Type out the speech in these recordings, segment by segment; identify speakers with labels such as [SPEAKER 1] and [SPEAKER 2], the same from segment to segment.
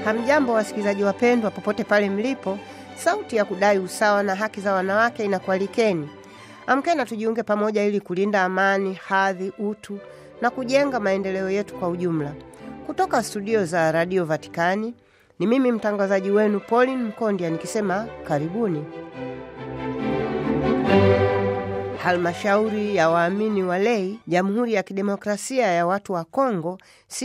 [SPEAKER 1] Hamjambo wasikilizaji wapendwa, popote pale mlipo. Sauti ya kudai usawa na haki za wanawake inakualikeni. Amkeni na tujiunge pamoja ili kulinda amani, hadhi, utu na kujenga maendeleo yetu kwa ujumla. Kutoka studio za Radio Vatikani ni mimi mtangazaji wenu Pauline Mkondia nikisema karibuni. Halmashauri ya waamini wa lei Jamhuri ya Kidemokrasia ya Watu wa Kongo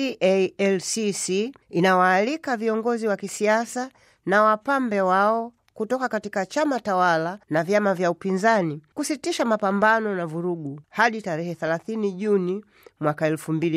[SPEAKER 1] CALCC inawaalika viongozi wa kisiasa na wapambe wao kutoka katika chama tawala na vyama vya upinzani kusitisha mapambano na vurugu hadi tarehe 30 Juni mwaka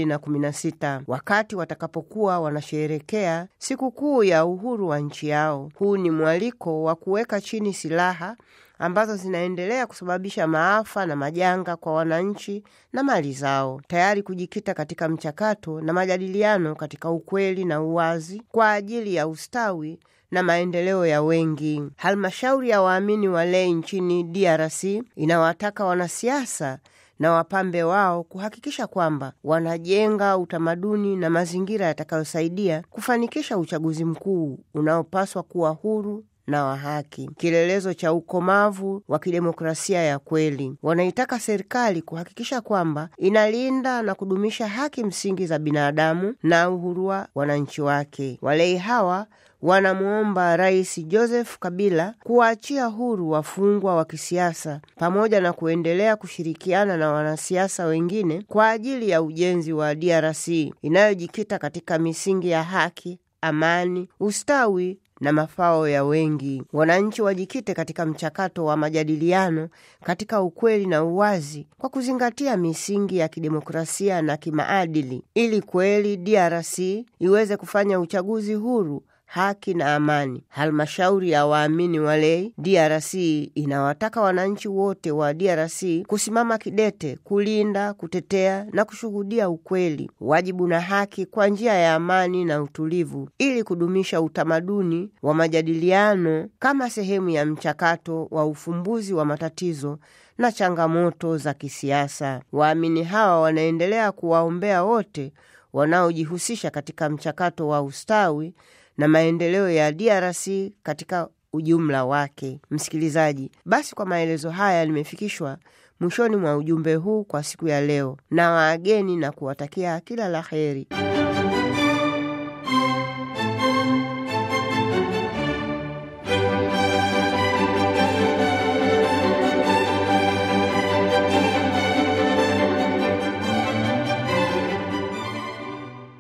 [SPEAKER 1] 2016 wakati watakapokuwa wanasherehekea sikukuu ya uhuru wa nchi yao. Huu ni mwaliko wa kuweka chini silaha ambazo zinaendelea kusababisha maafa na majanga kwa wananchi na mali zao, tayari kujikita katika mchakato na majadiliano katika ukweli na uwazi kwa ajili ya ustawi na maendeleo ya wengi. Halmashauri ya waamini wa lei nchini DRC inawataka wanasiasa na wapambe wao kuhakikisha kwamba wanajenga utamaduni na mazingira yatakayosaidia kufanikisha uchaguzi mkuu unaopaswa kuwa huru na wa haki, kielelezo cha ukomavu wa kidemokrasia ya kweli. Wanaitaka serikali kuhakikisha kwamba inalinda na kudumisha haki msingi za binadamu na uhuru wa wananchi wake. Walei hawa wanamwomba Rais Joseph Kabila kuwaachia huru wafungwa wa kisiasa pamoja na kuendelea kushirikiana na wanasiasa wengine kwa ajili ya ujenzi wa DRC inayojikita katika misingi ya haki, amani, ustawi na mafao ya wengi. Wananchi wajikite katika mchakato wa majadiliano katika ukweli na uwazi kwa kuzingatia misingi ya kidemokrasia na kimaadili ili kweli DRC iweze kufanya uchaguzi huru haki na amani. Halmashauri ya waamini wa lei DRC inawataka wananchi wote wa DRC kusimama kidete kulinda, kutetea na kushuhudia ukweli, wajibu na haki kwa njia ya amani na utulivu, ili kudumisha utamaduni wa majadiliano kama sehemu ya mchakato wa ufumbuzi wa matatizo na changamoto za kisiasa. Waamini hawa wanaendelea kuwaombea wote wanaojihusisha katika mchakato wa ustawi na maendeleo ya DRC katika ujumla wake. Msikilizaji, basi kwa maelezo haya nimefikishwa mwishoni mwa ujumbe huu kwa siku ya leo, na waageni na kuwatakia kila la heri.